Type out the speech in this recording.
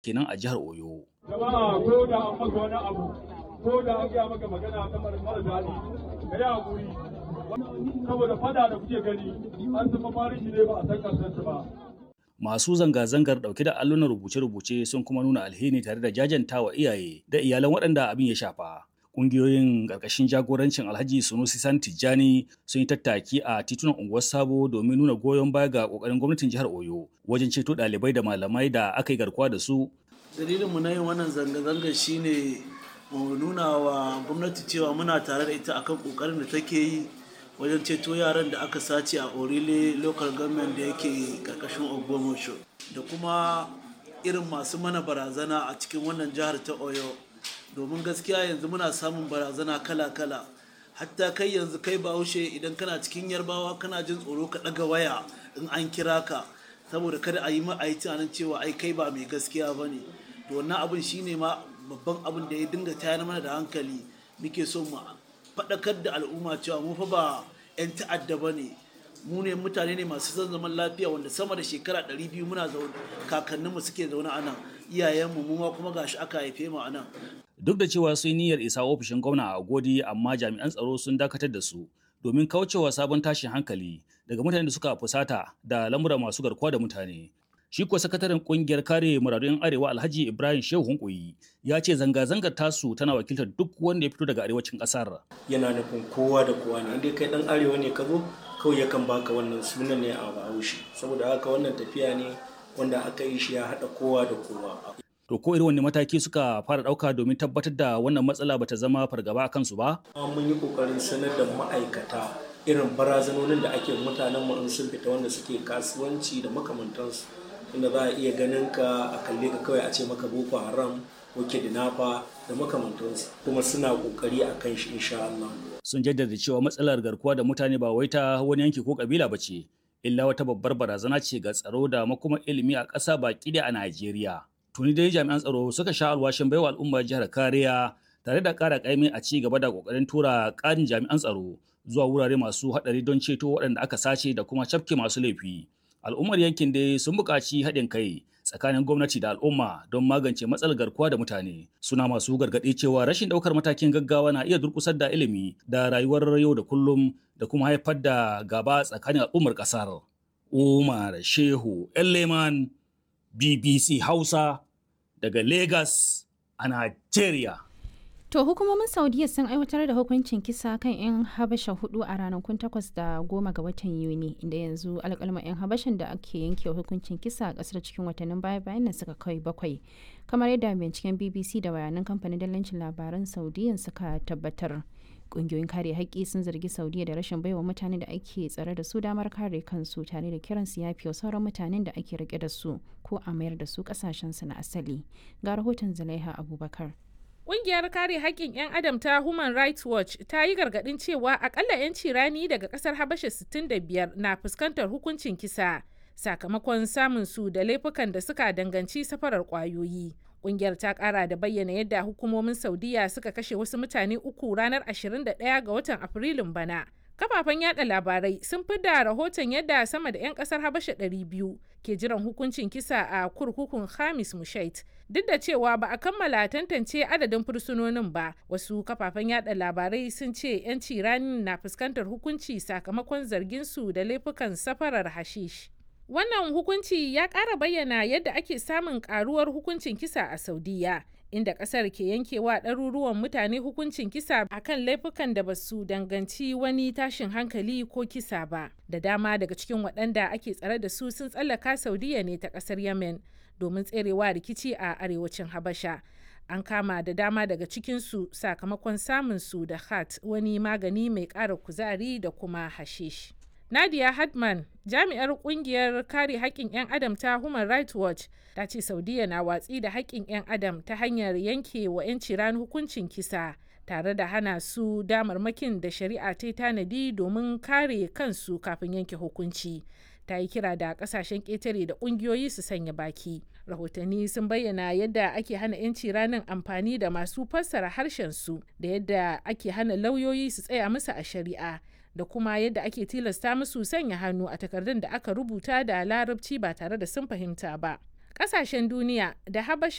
kenan a jihar Oyo. Jama'a ko da an maka wani abu ko da an gaya maka magana ta mara daɗi ka yi haƙuri saboda fada da kuke gani an zama farin shi ne ba a san ƙarshen ba. Masu zanga-zangar ɗauke da allunan rubuce-rubuce sun kuma nuna alheri tare da jajantawa iyaye da iyalan waɗanda abin ya shafa. Ƙungiyoyin ƙarƙashin jagorancin Alhaji Sunusi San Tijjani sun yi tattaki a titunan unguwar Sabo domin nuna goyon baya ga ƙoƙarin gwamnatin jihar Oyo wajen ceto ɗalibai da malamai da aka yi garkuwa da su. Dalilinmu na yin wannan zanga-zangar shine mu nuna wa gwamnati cewa muna tare da ita akan ƙoƙarin da take yi wajen ceto yaran da aka sace a Orile local government da yake ƙarƙashin Ogbomoso da kuma irin masu mana barazana a cikin wannan jihar ta Oyo. domin gaskiya yanzu muna samun barazana kala-kala hatta kai yanzu kai bahaushe idan kana cikin yarbawa kana jin tsoro ka ɗaga waya in an kira ka saboda kada a yi ma a yi tunanin cewa ai kai ba mai gaskiya ba ne to wannan abin shine ma babban abin da ya dinga tayar mana da hankali muke so mu faɗakar da al'umma cewa mu fa ba 'yan ta'adda ba ne mu ne mutane ne masu son zaman lafiya wanda sama da shekara 200 muna zaune kakanninmu suke zaune a nan iyayenmu mu ma kuma gashi aka haife mu a nan duk da cewa sun niyyar isa ofishin gwamna a godi amma jami'an tsaro sun dakatar da su domin kaucewa sabon tashin hankali daga mutanen da suka fusata da lamura masu garkuwa da mutane shi kuwa sakataren kungiyar kare muradun arewa alhaji ibrahim shehu hunkuyi ya ce zanga-zangar tasu tana wakiltar duk wanda ya fito daga arewacin kasar yana nufin kowa da kowa ne inda kai dan arewa ne ka zo kawai yakan baka wannan sunan ne a bahaushe saboda haka wannan tafiya ne wanda aka yi shi ya haɗa kowa da kowa To ko irin wani mataki suka fara ɗauka domin tabbatar da wannan matsala bata zama fargaba a kansu ba? Mun yi ƙoƙarin sanar da ma'aikata irin barazanonin da ake mutanen mu in sun fita wanda suke kasuwanci da makamantansu. Inda za a iya ganin ka a kalle ka kawai a ce maka Boko Haram ko Kidnapper da makamantansu. Kuma suna ƙoƙari a kan shi insha Allah. Sun jaddada cewa matsalar garkuwa da mutane ba wai ta wani yanki ko kabila ba ce, illa wata babbar barazana ce ga tsaro da makoma ilimi a ƙasa baki da a Najeriya. tuni dai jami'an tsaro suka sha alwashin baiwa al'ummar jihar kariya tare da ƙara ƙaimi a ci gaba da ƙoƙarin tura ƙarin jami'an tsaro zuwa wurare masu haɗari don ceto waɗanda aka sace da kuma cafke masu laifi. Al'ummar yankin dai sun buƙaci haɗin kai tsakanin gwamnati da al'umma don magance matsalar garkuwa da mutane. Suna masu gargaɗi cewa rashin ɗaukar matakin gaggawa na iya durƙusar da ilimi da rayuwar yau da kullum da kuma haifar da gaba tsakanin al'ummar ƙasar. Umar Shehu Elleman BBC Hausa daga Lagos a Najeriya. To hukumomin Saudiya sun aiwatar da hukuncin kisa kan 'yan Habasha hudu a ranakun takwas da goma ga watan Yuni inda yanzu alƙalma 'yan Habashan da ake yanke hukuncin kisa a ƙasar cikin watannin baya bayan nan suka kai bakwai. Kamar yadda binciken BBC da bayanan kamfanin dalancin labaran Saudiyan suka tabbatar. kungiyoyin kare haƙƙi sun zargi saudiya da rashin baiwa mutane da ake tsare da su damar kare kansu tare da kiran su yafi wa sauran mutanen da ake rike da su ko a mayar da su su na asali ga rahoton zulaiha abubakar Ƙungiyar kare haƙƙin 'yan adam ta Human Rights Watch ta yi gargaɗin cewa akalla 'yanci rani daga ƙasar Habasha 65 na fuskantar hukuncin kisa sakamakon samun su da laifukan da suka danganci safarar ƙwayoyi. Kungiyar ta kara da bayyana yadda hukumomin Saudiya suka kashe wasu mutane uku ranar 21 ga watan Afrilun bana. Kafafen yada labarai sun fi da rahoton yadda sama da 'yan kasar Habasha 200 ke jiran hukuncin kisa a kurkukun Hamis Mushait. Duk da cewa ba a kammala tantance adadin fursunonin ba, wasu kafafen yada labarai sun ce 'yanci ranin na fuskantar hukunci sakamakon zargin su da laifukan safarar hashish. Wannan hukunci ya ƙara bayyana yadda ake samun ƙaruwar hukuncin kisa a Saudiya, inda ƙasar ke yankewa ɗaruruwan mutane hukuncin kisa akan laifukan da ba su danganci wani tashin hankali ko kisa ba. Da dama daga cikin waɗanda ake tsare da su sun tsallaka Saudiya ne ta ƙasar Yemen domin tserewa rikici a arewacin Habasha. An kama da dama daga cikinsu sakamakon samun su da hat wani magani mai ƙara kuzari da kuma hashish. Nadia Hadman, jami'ar kungiyar kare haƙƙin 'yan adam ta Human Rights Watch, ta ce Saudiya na watsi da haƙƙin 'yan adam ta hanyar yanke wa 'yanci ran hukuncin kisa tare da hana su damarmakin da shari'a ta tanadi domin kare kansu kafin yanke hukunci. Ta yi kira da kasashen ƙetare da ƙungiyoyi su sanya baki. Rahotanni sun bayyana yadda ake hana 'yanci ranar amfani da masu fassara harshen su da yadda ake hana lauyoyi su tsaya musu a shari'a. da kuma yadda ake tilasta musu sanya hannu a takardun da aka rubuta da larabci ba tare da sun fahimta ba. Ƙasashen duniya da Habasha